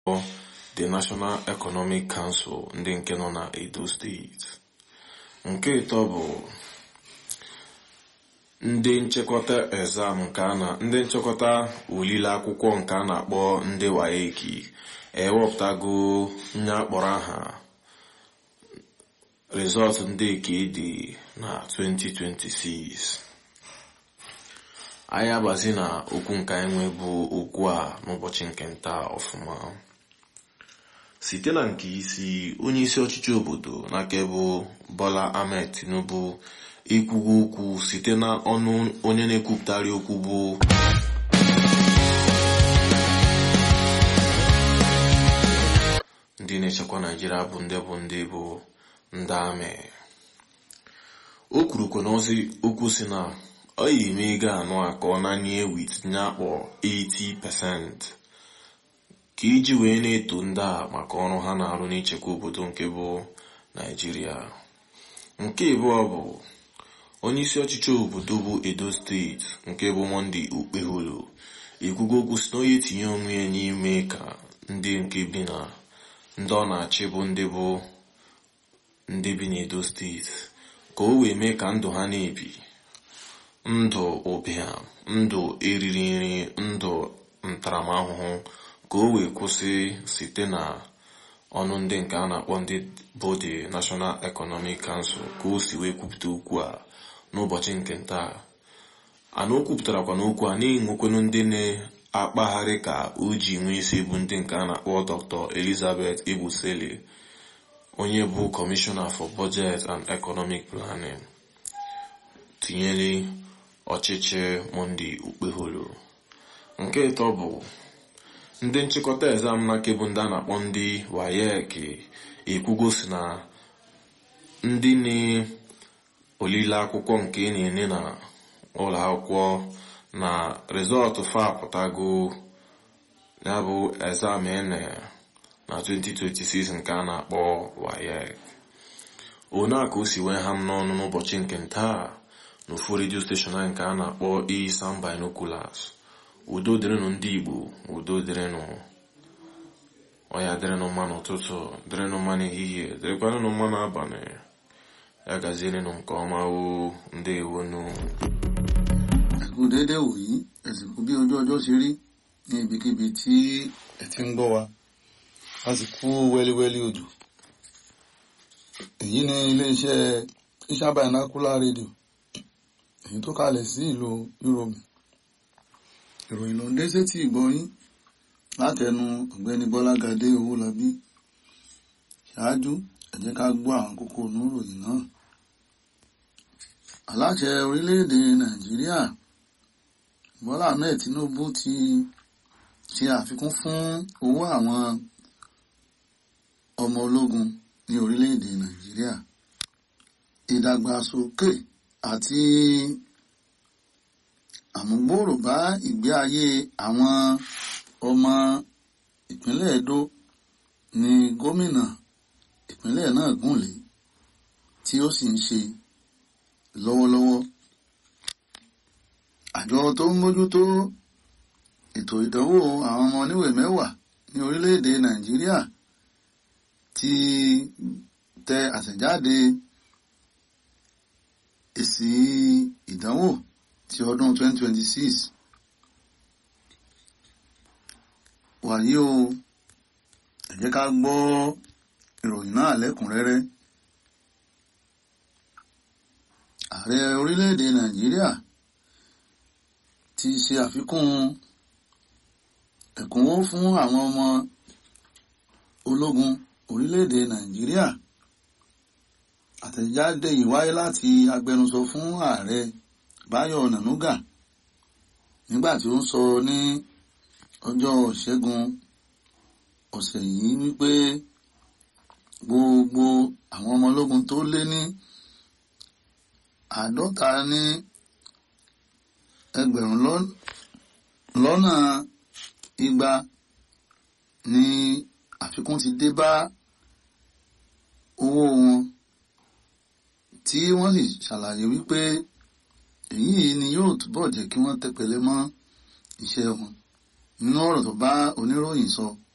the National Economic Council ndị nke nọ na Edo steeti nke ịtọ bụ ndị nchịkọta exam nke a na ndị nchịkọta olile akwụkwọ nke a na-akpọ ndị waeki ewepụtago nye akpọrọ aha resọt ndị nke dị na 2026 anyị agbazi na okwu nke anyị nwe bụ okwu a n'ụbọchị nke nta ọfụma site na nke isi onye isi ọchịchị obodo n'aka bụ Bola Ahmed Tinubu ikwugo okwu site na ọnụ onye na-ekwupụtari okwu bụ ndị na-echekwa Naijiria bụ ndị bụ ndị bụ ndị amị o kwurukwa n'ozi okwu si na ọ yi eme ego anọ a ka ọ nanye wit nye akpọ 80% ka iji wee na-eto ndị a maka ọrụ ha na-arụ n'ichekwa obodo nke bụ Naijiria nke abụọ bụ onye isi ọchịchị obodo bụ Edo steeti nke bụ Monday Okpeholo ekwugo okwu si na onye tinye onwe ya n'ime ka ndị nke bi na ndị ọ na-achị bụ ndị bụ ndị bi n'Edo steeti ka o wee mee ka ndụ ha na-ebi ndụ ụbịam ndụ eriri nri ndụ ntaramahụhụ ka o wee kwụsị site na ọnụ ndị nke a na-akpọ ndị bụ the National Economic Council ka o si wee kwupụta okwu a n'ụbọchị nke ntaa ana o kwupụtarakwa n'okwu a na-enwekwanụ ndị na-akpagharị ka o ji nwee isi bụ ndị nke a na-akpọ Dr. Elizabeth Ebusele onye bụ Commissioner for Budget and Economic Planning tinyere ọchịchị Monday Okpeholo nke ịtọ bụ ndị nchịkọta exam na bụ ndị a na-akpọ ndị WAEC ekwugo si na ndị na-olile akwụkwọ nke na-ene na ụlọ akwụkwọ na rịzọtụ fa apụtago ya bụ exam ene na 2026 nke a na-akpọ WAEC one a ka o si wee ha m n'ọnụ n'ụbọchị nke ntaa n'ofu redio steshọn anyị nke a na-akpọ Isam Binoculars udo dịrịnụ ndị Igbo udo dịrịnụ ọya dịrịnụ mma n'ụtụtụ dịrịnụ mma n'ehihie dịrịkwanụ mma n'abalị ya gazierenụ nke ọma o ndewonu ẹ̀kú déédé wòyí ẹ̀sìnkú bí ojú ọjọ́ ṣe rí ní ibikíbi tí ẹ ti ń gbọ́ wa a sì kú wẹ́líwẹ́lí òjò èyí ni iléeṣẹ́ Isam Binocular rédíò èyí tó kalẹ̀ sí ìlú Europe ìròyìn ló ń dé sétí ìgbọ́yín látẹnu ọ̀gbẹ́ni Bọ́lágadé Owólabí ṣáájú ẹ jẹ́ ká gbọ́ àwọn kókó oníròyìn náà aláṣẹ orílẹ̀-èdè Nàìjíríà Bọ́lá Ahmed Tinubu ti ṣe àfikún fún owó àwọn ọmọ ológun ní orílẹ̀-èdè Nàìjíríà ìdàgbàsókè àti àmúgbòòrò bá ìgbé ayé àwọn ọmọ ìpínlẹ̀ Edo ní gómìnà ìpínlẹ̀ náà gùnlé tí ó sì ń ṣe lọ́wọ́lọ́wọ́ àjọ tó ń mójútó ètò ìdánwò àwọn ọmọ oníwèé mẹ́wàá ní orílẹ̀-èdè Nàìjíríà ti tẹ àtẹ̀jáde èsì ìdánwò ti ọdún 2026 wàyí o ẹ jẹ́ ká gbọ́ ìròyìn náà lẹ́kùnrẹ́rẹ́ ààrẹ orílẹ̀-èdè Nàìjíríà ti ṣe àfikún ẹ̀kúnwó fún àwọn ọmọ ológun orílẹ̀-èdè Nàìjíríà àtẹ̀jáde yìí wáyé láti agbẹnusọ fún ààrẹ Báyọ̀ Nànúgà nígbà tí ó ń sọ ní ọjọ́ Ìṣẹ́gun ọ̀sẹ̀ yìí wípé gbogbo àwọn ọmọ ológun tó lé ní àádọ́ta ní ẹgbẹ̀rún lọ́nà igba ní àfikún ti dé bá owó wọn tí wọ́n sì ṣàlàyé wípé èyí ni yóò túbọ̀ jẹ́ kí wọ́n tẹpẹlẹ mọ́ iṣẹ́ wọn nínú ọ̀rọ̀ tó bá oníròyìn sọ